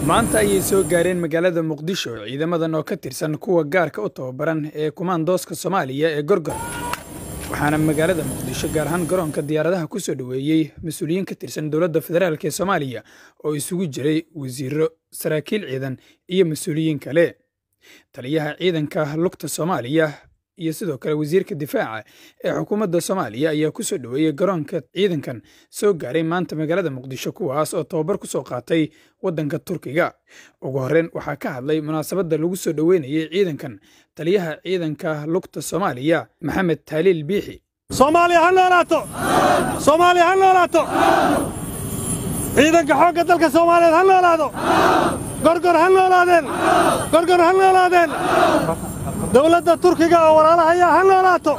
maanta ayay soo gaareen magaalada muqdisho ciidamadan oo ka tirsan kuwa gaarka u tababaran ee kumaandooska soomaaliya ee gorgor waxaana magaalada muqdisho gaar ahaan garoonka diyaaradaha ku soo dhoweeyey mas-uuliyiin ka tirsan dowladda federaalk ee soomaaliya oo isugu jiray wasiiro saraakiil ciidan iyo mas-uuliyiin kale taliyaha ciidanka lugta soomaaliya iyo sidoo kale wasiirka difaaca ee xukuumadda soomaaliya ayaa ku soo dhoweeyey garoonka ciidankan soo gaaray maanta magaalada muqdisho kuwaas oo tababar ku soo qaatay waddanka turkiga ugu horreyn waxaa ka hadlay munaasabadda lagu soo dhoweynayay ciidankan taliyaha ciidanka lugta soomaaliya maxamed taaliil biixi soomaaliya ha noolaato soomaaliya ha noolaato ciidanka xoogga dalka soomaaliyeed ha noolaado gorgor ha noolaadeen gorgor ha noolaadeen dawladda turkiga oo walaalahayaa ha noolaato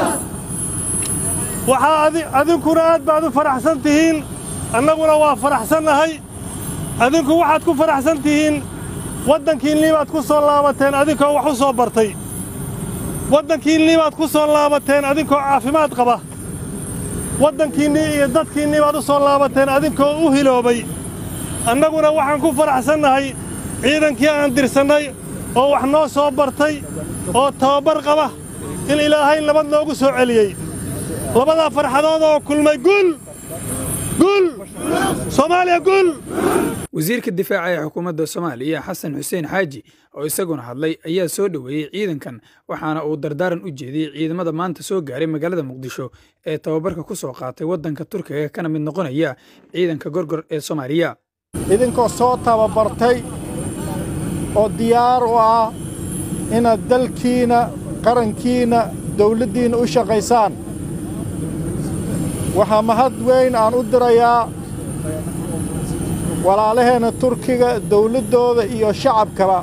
waxaa adinkuna aad baad u faraxsan tihiin annaguna waa faraxsannahay adinku waxaad ku faraxsan tihiin waddankiinnii baad ku soo laabateen adinkoo wax u soo bartay waddankiinnii baad ku soo laabateen adinkoo caafimaad qaba waddankiinnii iyo dadkiinnii baad u soo laabateen adinkoo u hiloobay annaguna waxaan ku faraxsannahay ciidankii aan dirsannay oo wax noo soo bartay oo tababar qaba in ilaahay nabad noogu soo celiyey labadaa farxadood oo kulmay guul guul soomaaliya guul wasiirka difaaca ee xukuumadda soomaaliya xasan xuseen xaaji oo isaguna hadlay ayaa soo dhoweeyey ciidankan waxaana uu dardaaran u jeediyey ciidamada maanta soo gaaray magaalada muqdisho ee tababarka ku soo qaatay waddanka turkiga kana mid noqonaya ciidanka gorgor ee soomaaliya idinkoo soo tababartay oo diyaar u ah inaad dalkiinna qarankiinna dawladdiinna u shaqaysaan waxaa mahad weyn aan u dirayaa walaalaheenna turkiga dawladdooda iyo shacabkaba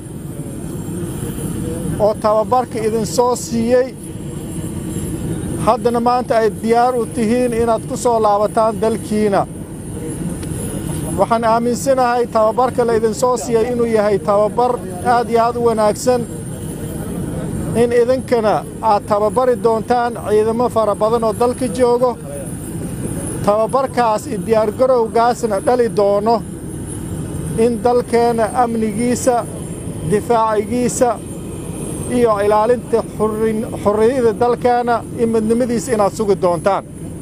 oo tababarka idinsoo siiyey haddana maanta ay diyaar u tihiin inaad ku soo laabataan dalkiinna waxaan aaminsanahay tababarka la idinsoo siiyey inuu yahay tababar aad iyo aad u wanaagsan in idinkana aad tababari doontaan ciidamo fara badan oo dalka joogo tababarkaas iyo diyaargarowgaasna dhali doono in dalkeenna amnigiisa difaacigiisa iyo ilaalinta xorriyada dalkeenna iyo midnimadiisa inaad sugi doontaan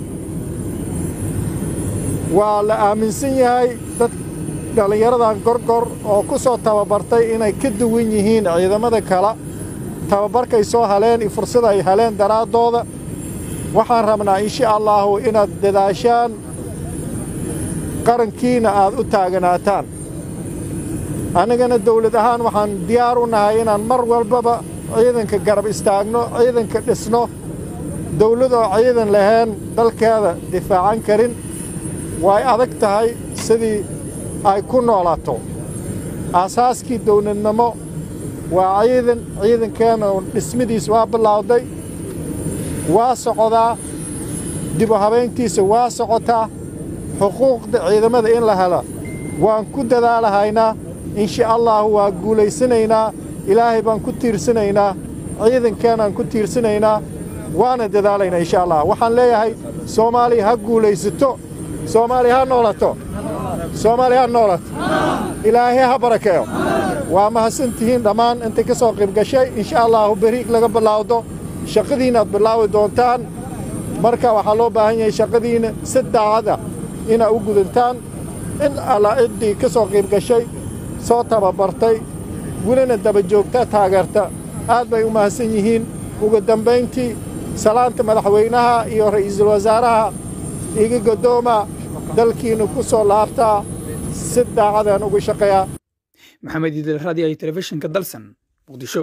waa la aaminsan yahay dad dhallinyaradan gorgor oo ku soo tababartay inay ka duwan yihiin ciidamada kale tababarkay soo haleen iyo fursada ay heleen daraaddooda waxaan rabnaa insha allaahu inaad dadaashaan qarankiinna aad u taaganaataan annagana dawlad ahaan waxaan diyaar u nahay inaan mar walbaba ciidanka garab istaagno ciidanka dhisno dawladoo ciidan lahayn dalkeeda difaacan karin way adag tahay sidii ay ku noolaato aasaaskii dawladnimo waa ciidan ciidankeenna dhismadiis waa bilaawday waa socdaa dibu habayntiisa waa socotaa xuquuqda ciidamada in la hela waan ku dadaalahaynaa insha allaahu waa guulaysanaynaa ilaahay baan ku tiirsanaynaa ciidankeenaan ku tiirsanaynaa waana dadaalaynaa insha allah waxaan leeyahay soomaaliya ha guulaysato soomaaliya ha noolato soomaaliya ha noolato ilaahay ha barakeeyo waa mahadsan tihiin dhammaan intay ka soo qayb gashay insha allaahu beriig laga bilaawdo shaqadiinnaad bilaawi doontaan marka waxaa loo baahan yahay shaqadiinna si daacad ah inaad u gudantaan in alla ciddii ka soo qayb gashay soo tababartay welina daba joogta taageerta aad bay u mahadsan yihiin ugu dambayntii salaanta madaxweynaha iyo ra'iisul wasaaraha iga goddooma dalkiinna ku soo laabtaa si daacadaan ugu shaqeeyaa maxamed idil raadiyo iyo telefishinka dalsan muqdisho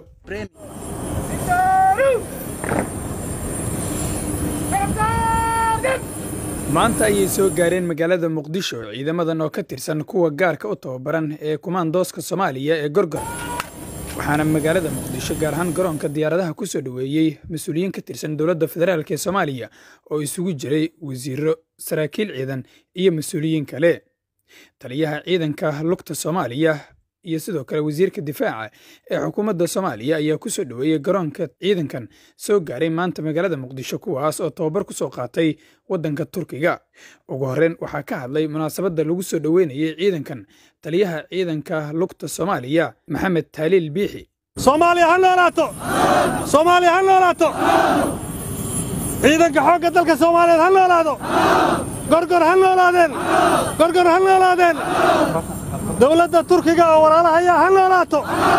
maanta ayay soo gaareen magaalada muqdisho ciidamadan oo ka tirsan kuwa gaarka u tababaran ee kumaandooska soomaaliya ee gorgor waxaana magaalada muqdisho gaar ahaan garoonka diyaaradaha ku soo dhoweeyey mas-uuliyiin ka tirsan dowladda federaalk ee soomaaliya oo isugu jiray wasiiro saraakiil ciidan iyo mas-uuliyiin kale taliyaha ciidanka lugta soomaaliya iyo sidoo kale wasiirka difaaca ee xukuumadda soomaaliya ayaa ku soo dhoweeyey garoonka ciidankan soo gaaray maanta magaalada muqdisho kuwaas oo tababar ku soo qaatay waddanka turkiga ugu horreyn waxaa ka hadlay munaasabadda lagu soo dhoweynayey ciidankan taliyaha ciidanka lugta soomaaliya maxamed taaliil biixi soomaaliya ha noolaato soomaaliya ha noolaato ciidanka xoogga dalka soomaaliyeed ha noolaado gorgor ha noolaadeen gorgor ha noolaadeen dawladda turkiga oo walaalahayaa ha noolaato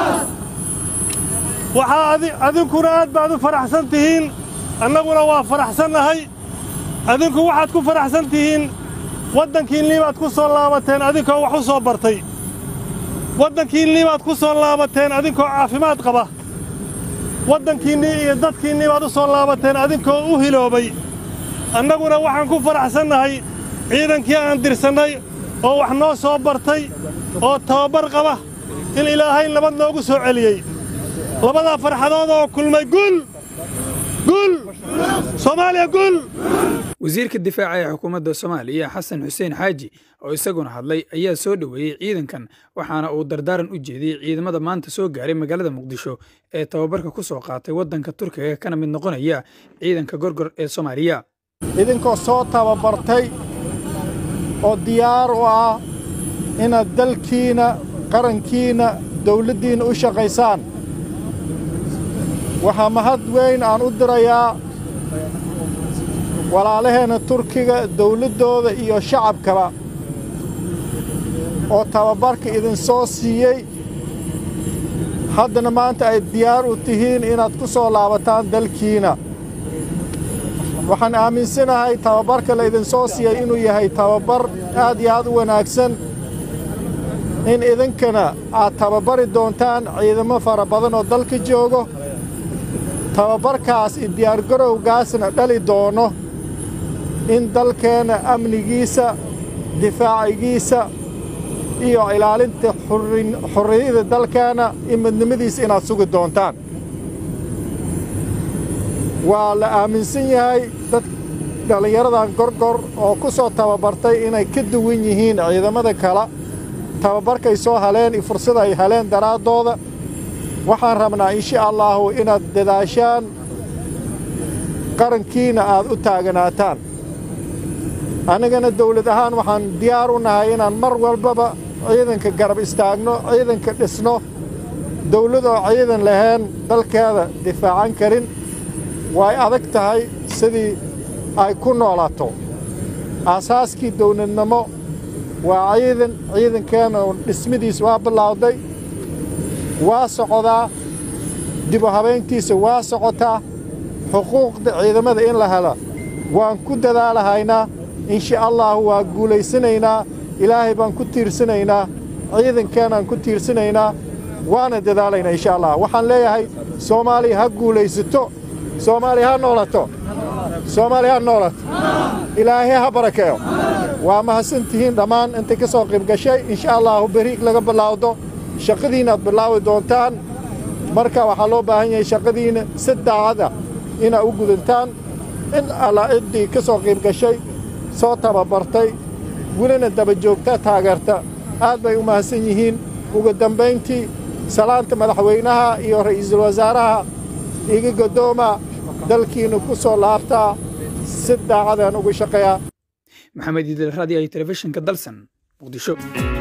waxaa adinkuna aad baad u faraxsan tihiin annaguna waa faraxsannahay adinku waxaad ku faraxsan tihiin waddankiinnii baad ku soo laabateen adinkoo wax u soo bartay waddankiinnii baad ku soo laabateen adinkoo caafimaad qaba waddankiinnii iyo dadkiinnii baad u soo laabateen adinkoo u hiloobay annaguna waxaan ku faraxsannahay ciidankii aan dirsannay oo wax noo soo bartay oo tababar qaba in ilaahay nabad noogu soo celiyey labadaa farxadood oo kulmay guul guul soomaaliya guul wasiirka difaaca ee xukuumadda soomaaliya xasan xuseen xaaji oo isaguna hadlay ayaa soo dhoweeyey ciidankan waxaana uu dardaaran u jeediyey ciidamada maanta soo gaaray magaalada muqdisho ee tababarka ku soo qaatay waddanka turkiga kana mid noqonaya ciidanka gorgor ee soomaaliya idinkoo soo tababartay oo diyaar u ah inaad dalkiinna qarankiinna dawladdiinna u shaqaysaan waxaa mahad weyn aan u dirayaa walaalaheenna turkiga dawladdooda iyo shacabkaba oo tababarka idinsoo siiyey haddana maanta ay diyaar u tihiin inaad ku soo laabataan dalkiinna waxaan aaminsanahay tababarka la idinsoo siiyey inuu yahay tababar aad iyo aad u wanaagsan in idinkana aad tababari doontaan ciidamo fara badan oo dalka joogo tababarkaas iyo diyaargarowgaasna dhali doono in dalkeenna amnigiisa difaacigiisa iyo ilaalinta xurriyada dalkeenna iyo midnimadiisa inaad sugi doontaan waa la aaminsan yahay dad dhallinyaradan gorgor oo ku soo tababartay inay ka duwan yihiin ciidamada kale tababarkay soo haleen iyo fursada ay heleen daraaddooda waxaan rabnaa insha allaahu inaad dadaashaan qarankiinna aad u taaganaataan annagana dawlad ahaan waxaan diyaar u nahay inaan mar walbaba ciidanka garab istaagno ciidanka dhisno dawlad oo ciidan lahayn dalkeeda difaacan karin way adag tahay sidii ay ku noolaato aasaaskii dawladnimo waa ciidan ciidankeenna dhismidiis waa bilaawday waa socdaa dibu habayntiisa waa socotaa xuquuqda ciidamada in la hela waan ku dadaalahaynaa insha allaahu waa guulaysanaynaa ilaahay baan ku tiirsanaynaa ciidankeenaan ku tiirsanaynaa waana dadaalaynaa insha allah waxaan leeyahay soomaaliya ha guulaysato soomaaliya ha noolato soomaaliya ha noolato ilaahay ha barakeeyo waa mahadsantihiin dhammaan intay ka soo qayb gashay insha allaahu beriig laga bilaawdo shaqadiinnaad bilaawi doontaan marka waxaa loo baahan yahay shaqadiinna si daacada inaad u gudantaan in alla ciddii ka soo qayb gashay soo tababartay welina daba joogta taageerta aad bay u mahadsan yihiin ugu dambayntii salaanta madaxweynaha iyo ra'iisul wasaaraha iga goddooma dalkiinna ku soo laabtaa si daacadaan ugu shaqeeyaa maxamed idil raadi ay telefishinka dalsan muqdisho